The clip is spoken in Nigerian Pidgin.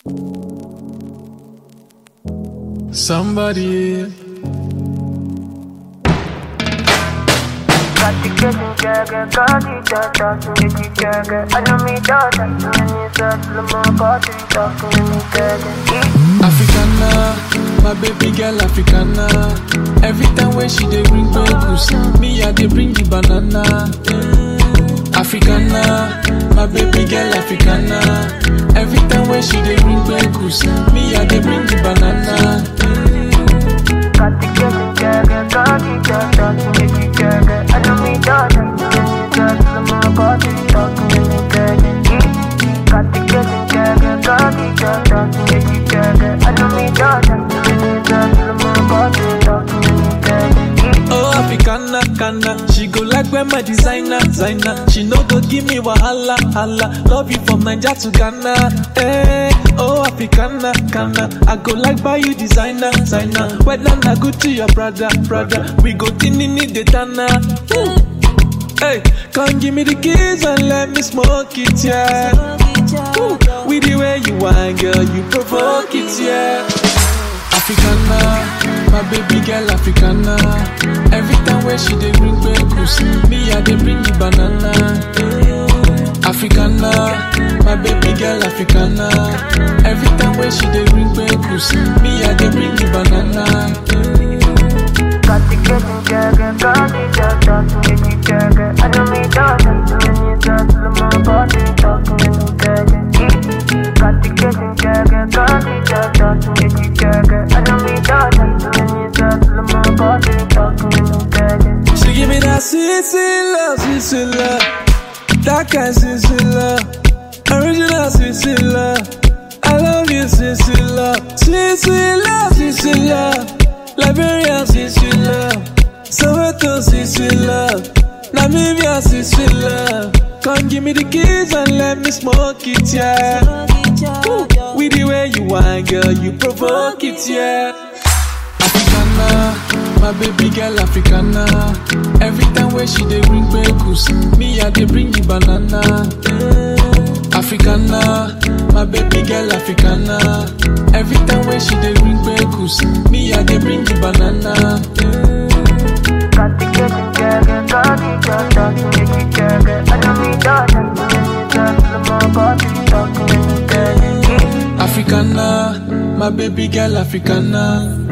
Somebody. Africana, my baby girl Africana. Every time when she dey bring bacon, me I dey bring the banana. Africana, my baby girl Africana. Every time when she dey bring bacon, me I dey bring the banana. Oh, Africana, Kana, she go like when my designer, designer. She no go give me wahala, hala. Love you from Niger to Ghana. Hey, oh, Africana, Kana, I go like buy you designer, designer. Whether na good to your brother, brother. We go tinini the tana. Hey, come give me the keys and let me smoke it, yeah. Ooh, with the way you whine, girl, you provoke it, yeah. Africana, my baby girl Africana. Every time when she dey bring bacon, me I dey bring the banana. Africana, my baby girl Africana. Every time when she dey bring bacon, me I dey bring the banana. She give me that sweet, sweet love, sweet, sweet love. That kind sweet, sweet love. Original sweet, sweet love. I love you, sweet, sweet love. Sweet, sweet love, sweet, sweet love. Liberian, sweet, sweet love. Soweto, sweet, sweet love. Namibia, sweet, sweet love. Come give me the keys and let me smoke it, yeah. Ooh, with the way you whine, girl, you provoke it, yeah. Africana, my baby girl Africana. Every time when she dey bring bacon, me I dey bring the banana. Africana, my baby girl Africana. Every time when she dey bring bacon, me I dey bring the banana. Africana, my baby girl Africana.